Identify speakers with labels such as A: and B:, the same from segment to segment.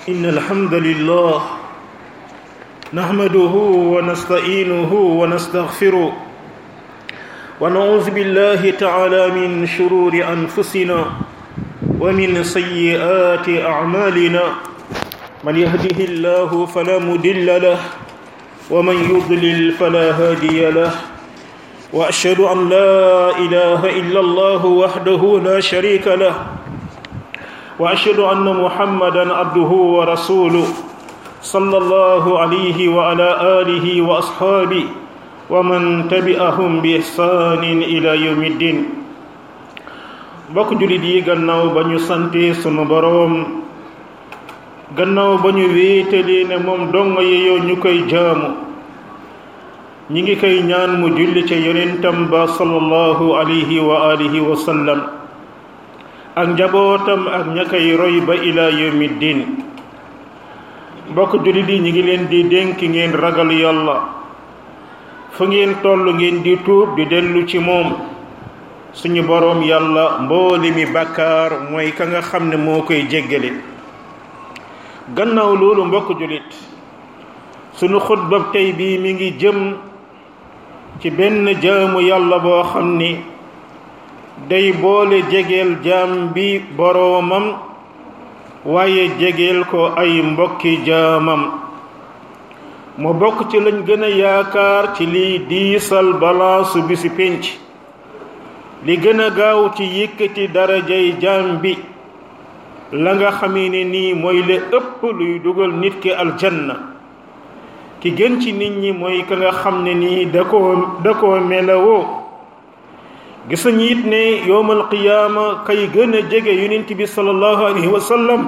A: إن الحمد لله نحمده ونستعينه ونستغفره ونعوذ بالله تعالى من شرور أنفسنا ومن سيئات أعمالنا من يهده الله فلا مضل له ومن يضلل فلا هادي له وأشهد أن لا إله إلا الله وحده لا شريك له وأشهد أن محمدا عبده ورسوله صلى الله عليه وعلى آله وأصحابه ومن تبعهم بإحسان إلى يوم الدين mbokk jullit yi gannaaw ba ñu sante sunu boroom gannaaw ba ñu wéetalee ne moom dong yeyoo ñu koy jaamu ñi ngi koy ñaan mu julli ca yonentam ba sallallahu alayhi wa alihi wa sallam ak njabootam ak ña koy roy ba ila yawmi din mbokk jullit yi ñi ngi leen di dénk ngeen ragal yàlla fu ngeen toll ngeen di tuub di dellu ci moom suñu boroom yàlla mbooli mi bàkkaar mooy ka nga xam ne moo koy jéggale gannaaw loolu mbokk jullit suñu xutba tey bii mi ngi jëm ci benn jaamu yàlla boo xam ni day boole jegeel jaam bi boroomam waaye jegeel ko ay mbokki jaamam mu bokk ci lañ gën a yaakaar ci liy diisal balaasu bi si pénc li gën a gaaw ci yëkkati darajay jaam bi la nga xamee ne nii mooy la ëpp luy dugal nit ki aljanna ki gën ci nit ñi mooy ka nga xam ne nii da koo da koo melawoo gis nañu it ne yowmal qiyaama kay gën a jege yonent bi sallallahu alayhi wa sallam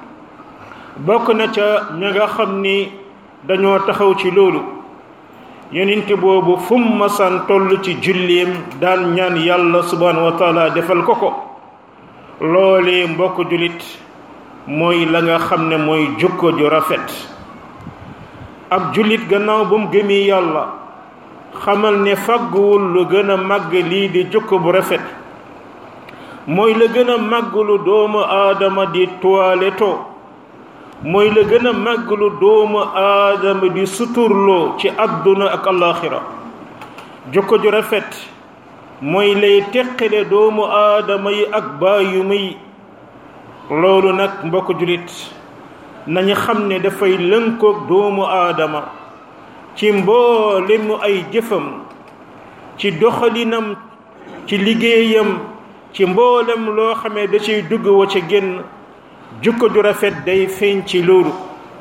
A: bokk na ca ña nga xam ni dañoo taxaw ci loolu yonent boobu fu mu masaan toll ci julleem daan ñaan yàlla subhanahu wa taala defal ko ko loolee mbokk jullit mooy la nga xam ne mooy jukko ju rafet ab jullit gannaaw ba mu gëmee yàlla xamal ne fàgguwul lu gën a màgg lii di jukko bu rafet mooy la gën a màgg lu doomu aadama di toiletto mooy la gën a màgg lu doomu aadama di suturloo ci àdduna ak alaxira jukko ju rafet mooy lay teqale doomu aadama yi ak bàyyuma yi loolu nag mbokk jullit nañu xam ne dafay lënkoog doomu aadama ci mboolemu ay jëfam ci doxalinam ci liggéeyam ci mboolem loo xamee da ciy dugg wa ca génn jukko ju rafet day feeñ ci loolu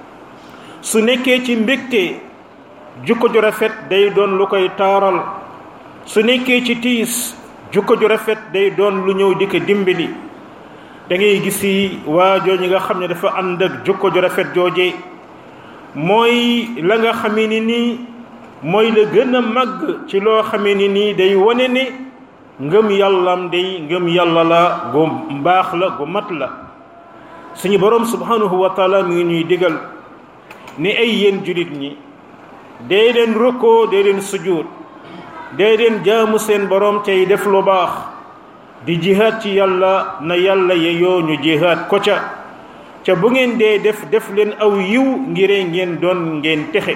A: su nekkee ci mbégte jukko ju rafet day doon lu koy taaral su nekkee ci tiis jukko ju rafet day doon lu ñëw di ko dimbali da ngay gisi waajoo ñi nga xam ne dafa ànd ak jukko ju rafet jooje mooy la nga xamee ni nii mooy la gën a màgg ci loo xamee ni nii day wane ne ngëm yàllam day ngëm yàlla la gu mbaax la gu mat la suñu boroom subhanahu wa taala mi ngi ñuy digal ni ay yéen julit ñi dee leen rukkoo dee leen sujud dee leen jaamu seen boroom tey def lu baax di jihaad ci yàlla na yàlla yeyoo ñu jihaad ko ca ca bu ngeen dee def def leen aw yiw ngire ngeen doon ngeen texe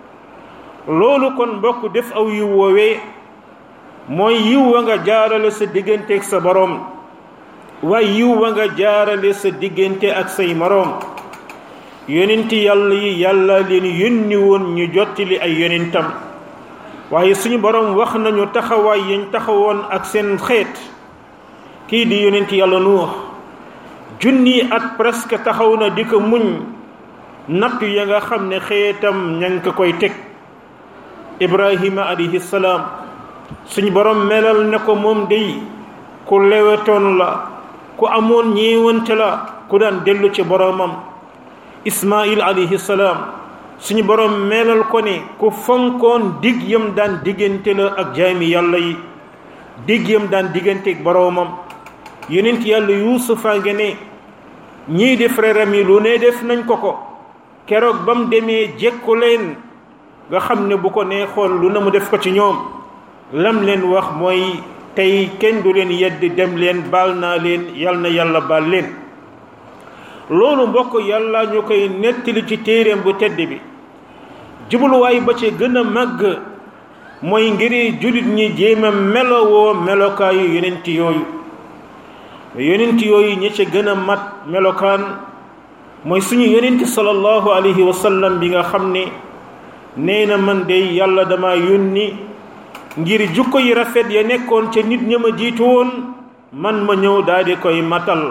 A: loolu kon mbokk def aw yiw woowee mooy yiw wa nga jaarale sa digganteeg sa boroom waaye yiw wa nga jaarale sa diggante ak say moroom yonenti yàlla yi yàlla leen yónni woon ñu jottali ay yonentam waaye suñu boroom wax nañu taxawaay yañ taxawoon ak seen xeet kii di yonenti yàlla nuux junni at presque taxaw na di ko muñ nattu ya nga xam ne xeetam ña ngi ko koy teg ibrahima alayhi salaam suñu boroom melal ne ko moom day ku lewetoon la ku amoon ñeewante la ku daan dellu ci boroomam ismail alayhi salaam suñu boroom melal ko ne ku fonkoon dig yam daan diggante la ak jaami yàlla yi dig yam daan diggante ak boroomam yonent yàlla yuusufa nga ne ñii di frère am yi lu ne def nañ ko ko keroog ba mu demee jekku leen nga xam ne bu ko neexoon lu na mu def ko ci ñoom lam leen wax mooy tey kenn du leen yedd dem leen baal naa leen yal na yàlla baal leen loolu mbokk yàlla ñu koy nettali ci téeréem bu tedd bi jubluwaay ba ci gën a màgg mooy ngir jullit ñi jéem a melowoo melokaayu yonent yooyu yonent yooyu ñi ci gën a mat melokaan mooy suñu yonent sallallahu alayhi wa sallam bi nga xam ne nee na man de yàlla dama yónni ngir jukko yi rafet ya nekkoon ca nit ña ma jiitu woon man ma ñëw daal di koy matal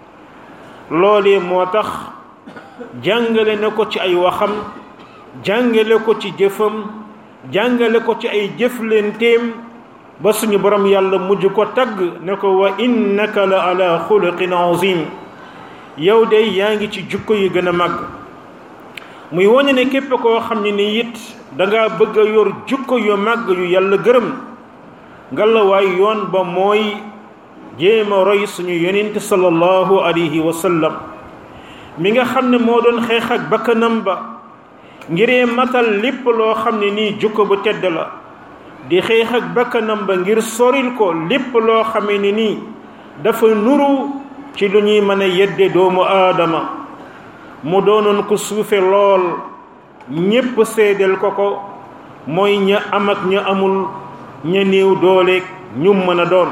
A: loolee moo tax jàngale na ko ci ay waxam jàngale ko ci jëfam jàngale ko ci ay jëflenteem ba suñu borom yàlla mujj ko tagg ne ko wa innaka la ala xuluqin azim yow de yaa ngi ci jukko yi gën a màgg muy wane ne képp koo xam ne ni it danga bëgg a yor jukko yu màgg yu yàlla gërëm ngalawaay yoon ba mooy jéem a roy suñu yonent sallallahu alayhi wa sallam mi nga xam ne moo doon xeex ak bakkanam ba ngiree matal lépp loo xam ne nii jukko bu tedd la di xeex ak bakkanam ba ngir soril ko lépp loo xamee ne nii dafa nuru ci lu ñuy mën a yedde doomu aadama mu doonoon ko suufe lool ñépp seedeel ko ko mooy ña am ak ña amul ña néew dooleeg ñu mën a doon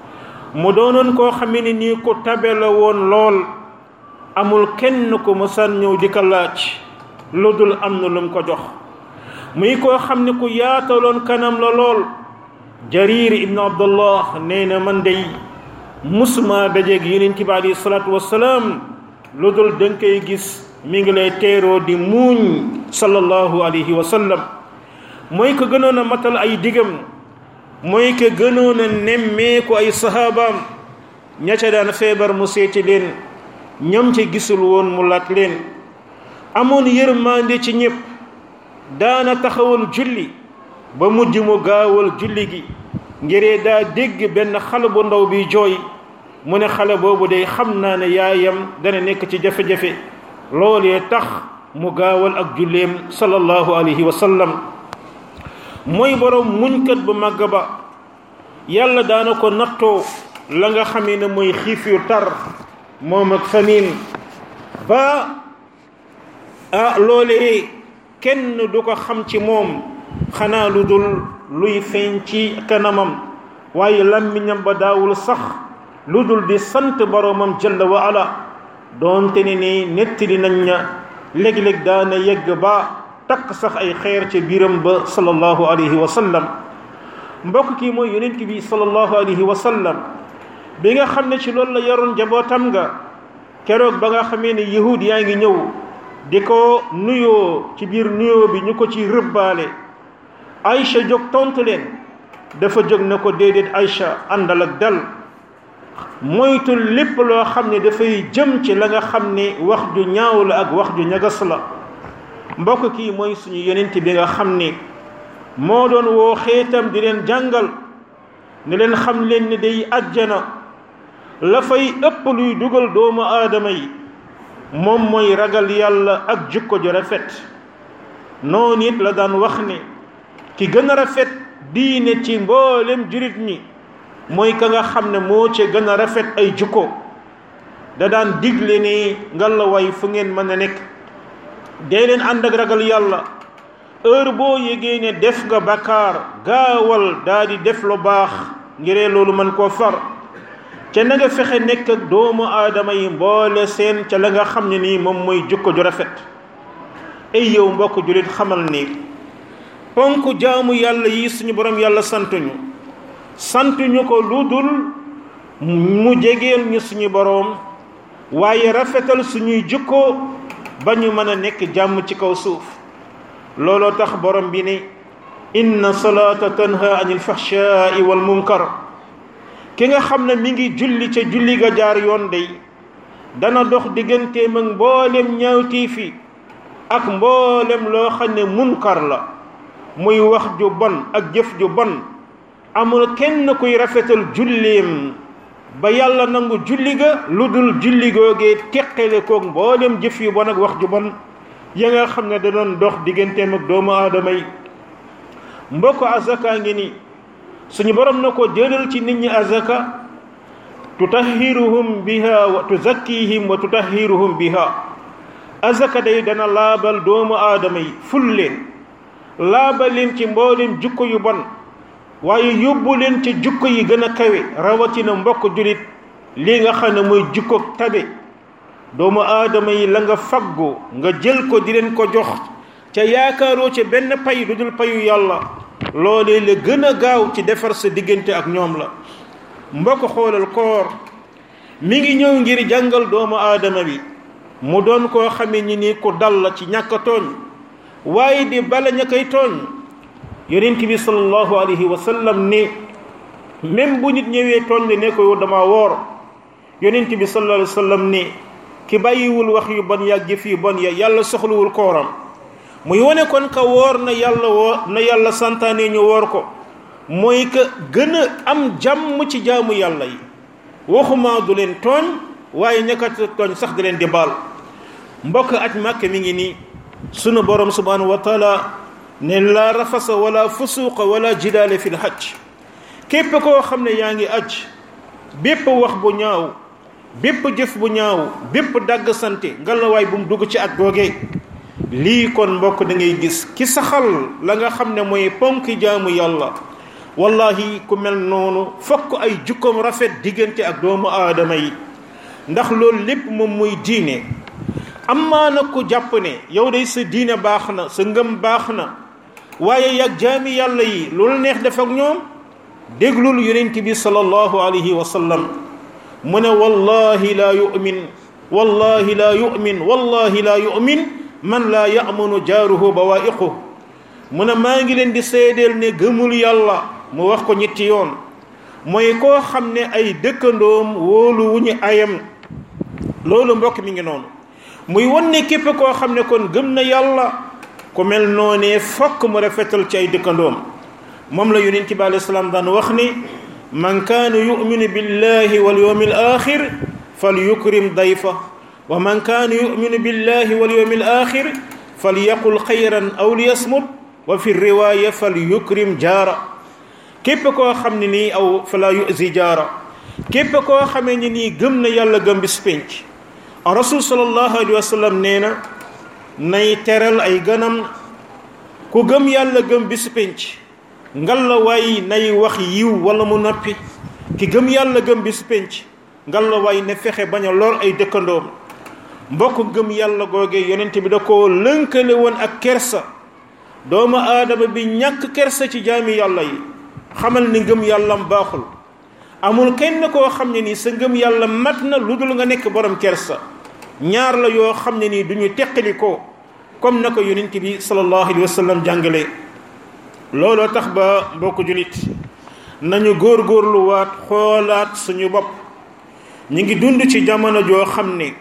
A: mu doonoon koo xamee ne nii ko tabe la woon lool amul kenn ko mësan ñëw di ko laaj lu dul am na lu mu ko jox muy koo xam ne ku yaataloon kanam la lool jarir ibnu abdullah nee na man dey musuma dajeeg yonent bi alayhi salaatu wassalaam lu dul danga koy gis mi ngi lay teeroo di muuñ sallallahu alayhi wa sallam mooy ko gënoon a matal ay digam mooy ko gënoon a nemmeeku ay sahabaam ña ca daan feebar mu seeti leen ñam ca gisul woon mu laaj leen amoon yërmande ci ñëpp daana taxawal julli ba mujj mu gaawal julli gi ngiree daa dégg benn xale bu ndaw bi jooy mu ne xale boobu day xam naa ne yaayam dana nekk ci jafe-jafe loolee tax mu gaawal ak julleem sallallahu alayhi wa sallam mooy borom muñkat bu màgg ba yàlla daana ko nattoo la nga xamee ne mooy xiif yu tar moom ak famine ba ah loolee kenn du ko xam ci moom xanaa lu dul luy feeñ ci kanamam waaye làmmiñam ba daawul sax lu dul di sant boroomam jalla wa ala doonte ne ni nettali nañ ña léeg-léeg daana yegg ba takk sax ay xeer ca biiram ba sallallahu alayhi wa sallam mbokk kii mooy yonent bi sallallahu alayhi wa sallam bi nga xam ne ci loolu la yaroon njabootam nga keroog ba nga xamee ne yahud yaa ngi ñëw di ko nuyoo ci biir nuyoo bi ñu ko ci rëbbaale Aïcha jóg tontu leen dafa jóg na ko déedéet Aïcha àndal ak dal moytu lépp loo xam ne dafay jëm ci la nga xam ne wax ju ñaaw la ak wax ju ñagas la mbokk kii mooy suñu yonent bi nga xam ne moo doon woo xeetam di leen jàngal ne leen xam leen ne day àjjana la fay ëpp luy dugal doomu aadama yi moom mooy ragal yàlla ak jukko ju rafet noonu it la daan wax ne ki gën a rafet diine ci mboolem jurit ñi mooy ka nga xam ne moo ci gën a rafet ay jukko da daan digle ni ngallaawaay fu ngeen mën a nekk dee leen ànd ak ragal yàlla heure boo yégee ne def nga bakkaar gaawal daa di def lu baax ngiree loolu mën koo far ca na nga fexe nekk ak doomu aadama yi mboole seen ca la nga xam ne nii moom mooy jukko ju rafet ay yow mbokk julit xamal ni ponk jaamu yàlla yi suñu borom yàlla santuñu santuñu ko lu dul mu jegeel ñu suñu borom waaye rafetal suñuy jukko ba ñu mën a nekk jàmm ci kaw suuf looloo tax borom bi ne inna salaata tanha anil fahshaai wal munkar ki nga xam ne mi ngi julli ca julli ga jaar yoon day dana dox digganteem ak mboolem ñaawtiif yi ak mboolem loo xam ne munkar la muy wax ju bon ak jëf ju bon amul kenn kuy rafetal julleem ba yàlla nangu julli ga lu dul julli googee teqale koog mboolem jëf yu bon ak wax ju bon ya nga xam ne da doon dox digganteem ak doomu aadama yi mbokk azaka ngi ni suñu borom na ko jëlal ci nit ñi azaka tutahhiruhum biha wa tuzakkihim wa tutahhiruhum biha azaka day dana laabal doomu aadama yi ful leen laabal leen ci mboolem jukko yu bon waaye yóbbu leen ci jukko yi gën a kawe rawatina mbokk julit lii nga xam ne mooy jukko tabe doomu aadama yi la nga faggu nga jël ko di leen ko jox ca yaakaaroo ca benn pay lu dul payu yàlla loolee la gën a gaaw ci defar sa diggante ak ñoom la mbokk xoolal koor mi ngi ñëw ngir jàngal doomu aadama bi mu doon koo xamee ni ni ku dal la ci ñàkk a tooñ waaye di bala ña koy tooñ yonent bi sallallahu alayhi wa sallam ni même bu nit ñëwee tooñ la ne ko yow dama woor yonent bi sallallahu alayhi wa sallam ni ki bàyyiwul wax yu bon yàgg jëf yu bon ya yàlla soxlawul kooram muy wane kon ka woor na yàlla woo na yàlla santaane ñu woor ko mooy que gën a am jàmm ci jaamu yàlla yi waxuma du leen tooñ waaye ñaka tooñ sax di leen di baal mbokk aj màkk mi ngi nii sunu borom subhanahu wa taala ne la rafasa wala fusuqa wala jidaale fil hajj képp koo xam ne yaa ngi aj bépp wax bu ñaaw bépp jëf bu ñaaw bépp dagg sante ngalawaay bu mu dugg ci at googee lii kon mbokk da ngay gis ki saxal la nga xam ne mooy ponki jaamu yàlla wallahi ku mel noonu fokk ay jukkoom rafet diggante ak doomu aadama yi ndax loolu lépp moom muy diine amaa na ku jàpp ne yow day sa diine baax na sa ngëm baax na waaye yàgg jaami yàlla yi loolu neex def ak ñoom déglul yonent bi sallallahu alayhi wa sallam mu ne wallahi laa yu'min wallahi laa yu'min wallahi laa yu'min man laa ya'manu jaaruhu bawaa'iqu mu ne maa ngi leen di seedeel ne gëmul yàlla mu wax ko ñetti yoon mooy koo xam ne ay dëkkandoom wóolu wu ñu ayam loolu mbokk mi ngi noonu muy won ne képp koo xam ne kon gëm na yàlla ku mel noonee fokk mu rafetal ci ay dëkkandoom moom la yonent bi alayhi salaam daan wax ni man kaana yuminu billahi wal yawmi al axir fal yukrim dayfa wa man kaana yuminu billahi wal yawmi al axir fal yaqul xayran aw liyasmut wa fi riwaaya fal yukrim jaara képp koo xam ne nii aw fala yuzi jaara képp koo xamee ni nii gëm na yàlla gëm bis penc rasul sallallahu alayhi wa sallam nee na nay teral ay ganam ku gëm yàlla gëm bis penc ngal la waay nay wax yiw wala mu noppi ki gëm yàlla gëm bis penc ngal la waay ne fexe bañ a lor ay dëkkandoom mbokk gëm yàlla googe yonent bi da ko lënkale woon ak kersa doomu aadama bi ñàkk kersa ci jaami yàlla yi xamal ni ngëm yàllam baaxul amul kenn koo xam ne nii sa ngëm yàlla mat na lu dul nga nekk borom kersa ñaar la yoo xam ne nii du ñu teqali ko comme na ko yonent bi sallallahu alayhi wa sallam jàngale looloo tax ba mbokk julit nañu góorgóorluwaat xoolaat suñu bopp ñu ngi dund ci jamono joo xam ne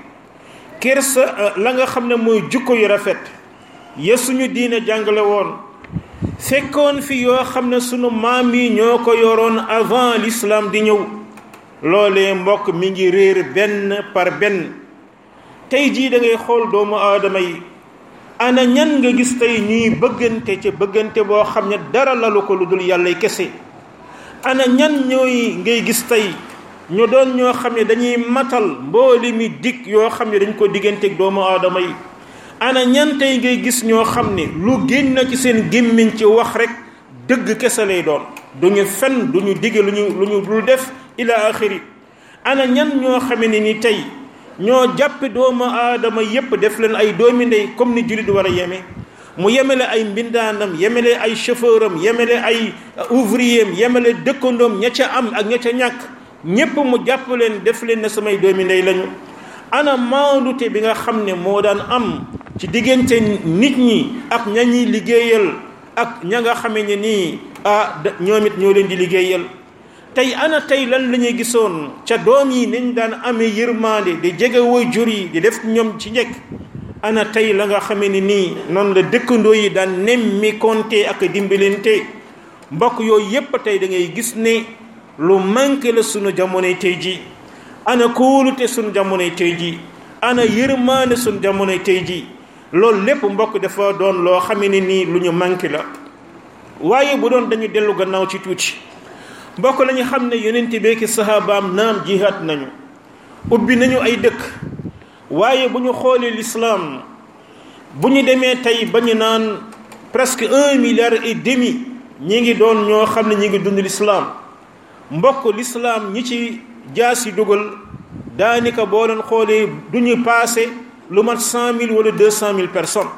A: kersa la nga xam ne mooy jukko yu rafet ya suñu diine jàngale woon fekkoon fi yoo xam ne sunu maam yi ñoo ko yoroon avant l'islam di ñëw loolee mbokk mi ngi réer benn par benn tey jii da ngay xool doomu aadama yi ana ñan nga gis tey ñuy bëggante ca bëggante boo xam ne dara lalu ko lu dul yàlla kese ana ñan ñooy ngay gis tey ñu doon ñoo xam ne dañuy matal mbooli mi dig yoo xam ne dañ ko digganteeg doomu aadama yi ana ñan tey ngay gis ñoo xam ne lu génn ci seen gémmiñ ci wax rek dëgg kese lay doon duñu fen duñu digge lu ñu lu ñu dul def ila axiri ana ñan ñoo xame ne ni tey ñoo jàppe doomu aadama yépp def leen ay doomi ndey comme ni jullit war a yeme mu yemele ay mbindaanam yemele ay chauffeur am yemele ay ouvrier am yemele dëkkandoom ña ca am ak ña ca ñàkk ñépp mu jàpp leen def leen ne samay doomi ndey lañu ana maandute bi nga xam ne moo daan am ci diggante nit ñi ak ña ñuy liggéeyal ak ña nga xame ne nii ah ñoom it ñoo leen di liggéeyal tey ana tey lan la ñuy gisoon ca doom yi nañ daan amee yërmande di jege woy jur yi di def ñoom ci njëkk ana tey la nga xame ne nii noonu la dëkkandoo yi daan nemmi konte ak dimbalante mbokk yooyu yépp tey da ngay gis ne lu manqué la sunu jamonoy tey ji ana kóolute sunu jamonoy tey ji ana yërmaande sunu jamonoy tey ji loolu lépp mbokk dafa doon loo xame ne nii lu ñu manqué la waaye bu doon dañu dellu gannaaw ci tuuti mbokk lañu xam ne yonent beeki sahabaam naam jihaat nañu ubbi nañu ay dëkk waaye bu ñu xoolee lislaam bu ñu demee tey ba ñu naan presque un milliard et demi ñi ngi doon ñoo xam ne ñi ngi dund lislaam mbokk lislaam ñi ci jaas yi dugal daanaka boo leen xoolee du ñu passé lu mat cent mille wala deux cent mille personnes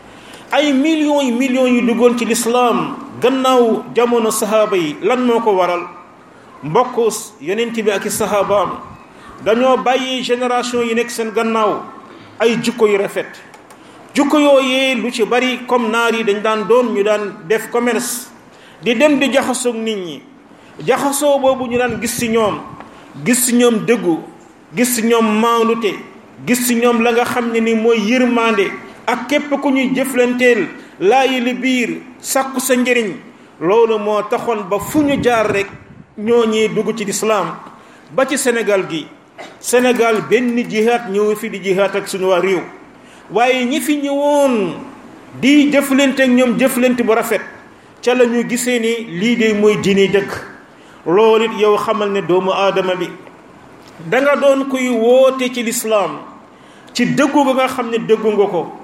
A: ay millions yi millions yu duggoon ci lislaam gannaaw jamono sahaaba yi lan moo ko waral mbokk yonent bi ak i sahabaam dañoo bàyyi génération yi nekk seen gannaaw ay jukko yu rafet jukko yooyee lu ci bari comme naar yi dañ daan doon ñu daan def commerce di dem di jaxasoog nit ñi jaxasoo boobu ñu daan gis ci ñoom gis ci ñoom dëggu gis ci ñoom maandute gis ci ñoom la nga xam ne ni mooy yërmande ak képp ku ñuy jëflanteel laayi li biir sàkku sa njëriñ loolu moo taxoon ba fu ñu jaar rek ñoo ñi dugg ci lislaam ba ci Sénégal gi Sénégal benn jihaat ñëw fi di jihaat ak suñu waa réew waaye ñi fi ñëwoon di jëflante ak ñoom jëflante bu rafet ca la ñu gisee ni lii de mooy diine dëgg loolu it yow xamal ne doomu aadama bi danga doon kuy woote ci lislaam ci dëggu ga nga xam ne dëggu nga ko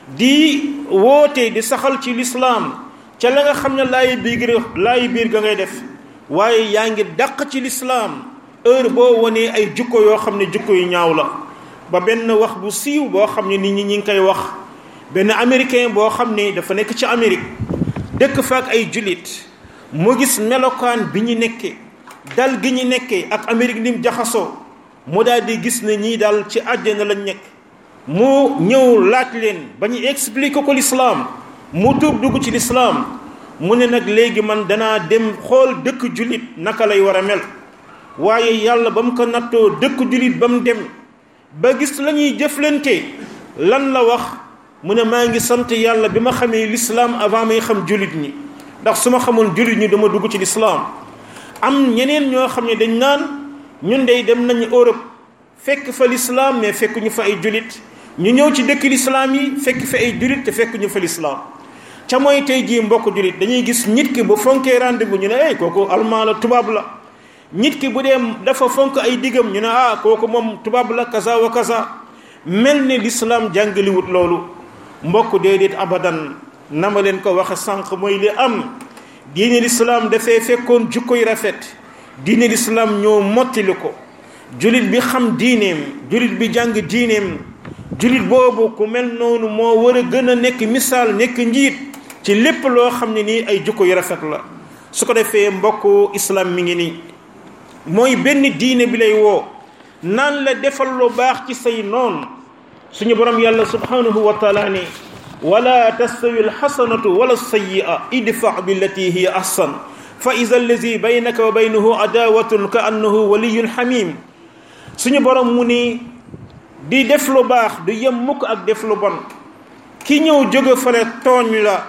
A: di woote di saxal ci lislaam ca la nga xam ne laayi biir laayi biir ga ngay def waaye yaa ngi dàq ci lislaam heure boo wonee ay jukko yoo xam ne jukko yu ñaaw la ba benn wax bu siiw boo xam ne nit ñi ñi ngi koy wax benn américain boo xam ne dafa nekk ci Amérique dëkk fa ak ay jullit mu gis melokaan bi ñu nekkee dal gi ñu nekkee ak Amérique ni mu jaxasoo mu daal di gis ne ñii daal ci àjjana lañ nekk mu ñëw laaj leen ba ñu expliquer ko l'islam mu tuub dugg ci l'islam mu ne nag léegi man danaa dem xool dëkk jullit naka lay war a mel waaye yàlla ba mu ko nattoo dëkk jullit ba mu dem ba gis la ñuy jëflante lan la wax mu ne maa ngi sant yàlla bi ma xamee l'islam avant may xam jullit ñi ndax su ma xamoon jullit ñi dama dugg ci l'islam am ñeneen ñoo xam ne dañ naan ñun dey dem nañu Europe fekk fa l'islam mais fekk ñu fa ay jullit ñu ñëw ci dëkk l'islam yi fekk fa ay jullit te fekk ñu fa l'islam ca mooy tey jii mbokk jullit dañuy gis nit ki bu fonkee rendez-vous ñu ne ay kooku allemand la tubaab la nit ki bu dee dafa fonk ay digam ñu ne ah kooku moom tubaab la kaza wa kaza mel ni l'islam jàngaliwut loolu mbokk déedéet abadan na ma leen ko waxe sànq mooy li am diine l'islam dafay fekkoon jukko yu rafet diine l'islam ñoo mottali ko julit bi xam diineem julit bi jàng diineem julit boobu ku mel noonu moo war a gën a nekk misaal nekk njiit ci lépp loo xam ne nii ay jukko yu rafet la su ko defee mbokk islam mi ngi nii mooy benn diine bi lay woo naan la defal lu baax ci say noon suñu borom yàlla subhanahu wa taala ne wala tastawi alxasanatu wala sayyi'a idfa billati hiya ahsan fa ida allazi baynaka wa baynahu adawatun ka annahu waliyun xamim suñu borom mu ni di def lu baax du yem mukk ak def lu bon ki ñëw jóge fale tooñ la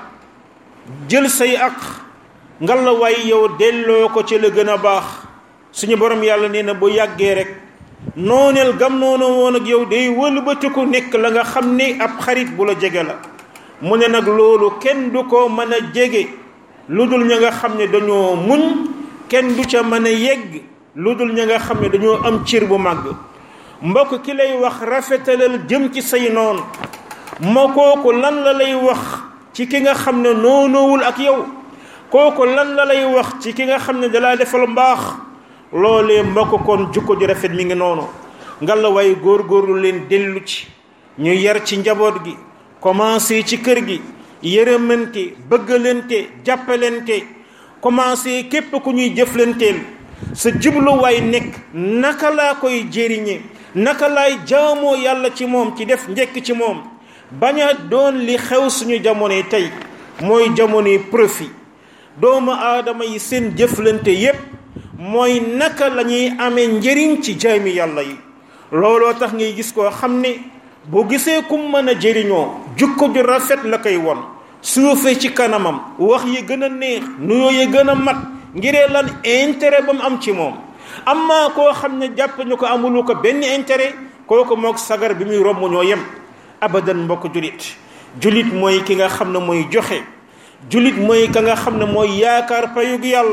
A: jël say ak ngal la waay yow delloo ko ci la gën a baax suñu borom yàlla nee na bu yàggee rek nooneel gam noonu woon ak yow day wëlbatiku nekk la nga xam ne ab xarit bu la jege la mu ne nag loolu kenn du ko mën a jege lu dul ña nga xam ne dañoo muñ kenn du ca mën a yegg lu dul ña nga xam ne dañoo am cër bu màgg mbokk ki lay wax rafetalal jëm ci say noon moo kooku lan la lay wax ci ki nga xam ne noonoowul ak yow kooku lan la lay wax ci ki nga xam ne dalaa defal mbaax loolee mbokk kon jukko ju rafet mi ngi noonu ngalla waaye góorgóorlu leen dellu ci ñu yar ci njaboot gi commencé ci kër gi yërëmante bëggalante jàppalante commencé képp ku ñuy jëflanteel sa jubluwaay nekk naka laa koy jëriñe naka laay jaamoo yàlla ci moom ci def njekk ci moom bañ a doon li xew suñu jamonoy tey mooy jamonoy profit doomu aadama yi seen jëflante yépp mooy naka la ñuy amee njëriñ ci jaami yàlla yi looloo tax ngay gis koo xam ne bu gisee kum mën a jëriñoo jukko ju rafet la koy won suufee ci kanamam wax yi gën a neex nuyoo yi gën a mat ngiree lan intérêt ba mu am ci moom amma koo xam ne jàpp ñu ko amulu ko benn intérêt kooku moog sagar bi muy romb ñoo yem abadan mbokk julit julit mooy ki nga xam ne mooy joxe julit mooy ka nga xam ne mooy yaakaar payug yàlla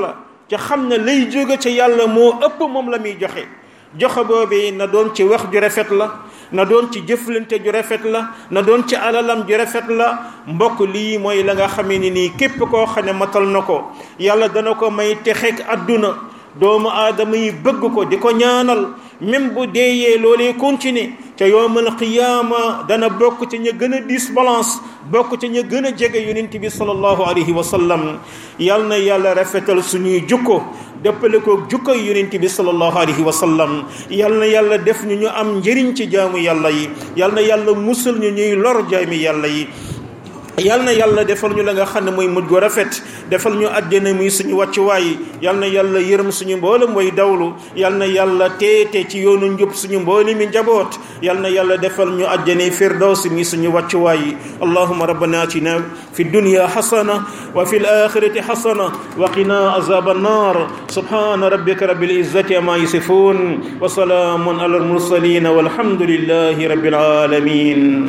A: ca xam ne lay jóge ca yàlla moo ëpp moom la muy joxe joxe boobu na doon ci wax ju rafet la na doon ci jëflante ju rafet la na doon ci alalam ju rafet la mbokk lii mooy la nga xamee ni nii képp koo xam ne matal na ko yàlla dana ko may texeeg àdduna doomu aadama yi bëgg ko di ko ñaanal même bu deeyee loolee continuer ca yowmal qiyaama dana bokk ci ña gën a diis balance bokk ci ña gën a jege yonent bi sallallahu alayhi wa sallam yal na yàlla rafetal suñuy jukko dëppale ko jukko yonent bi sallallahu alayhi wa sallam yal na yàlla def ñu ñu am njëriñ ci jaamu yàlla yi yal na yàlla musal ñu ñuy lor jaami yàlla yi yal na yàlla defal ñu la nga xam ne mooy mujj gu rafet defal ñu àjjana muy suñu wàccuwaay yal na yàlla yërëm suñu mboolem way dawlu yal na yàlla teete ci yoonu njub suñu mboole mi njaboot yal na yàlla defal ñu àjjana firdaws muy suñu wàccuwaay allahuma rabbana atina fi dunya xasana wa fi alaxirati xasana wa qina azab annar subhana rabbika rabbil izzati ama yasifun wa salaamun ala almursalin walhamdulillahi rabbil alamin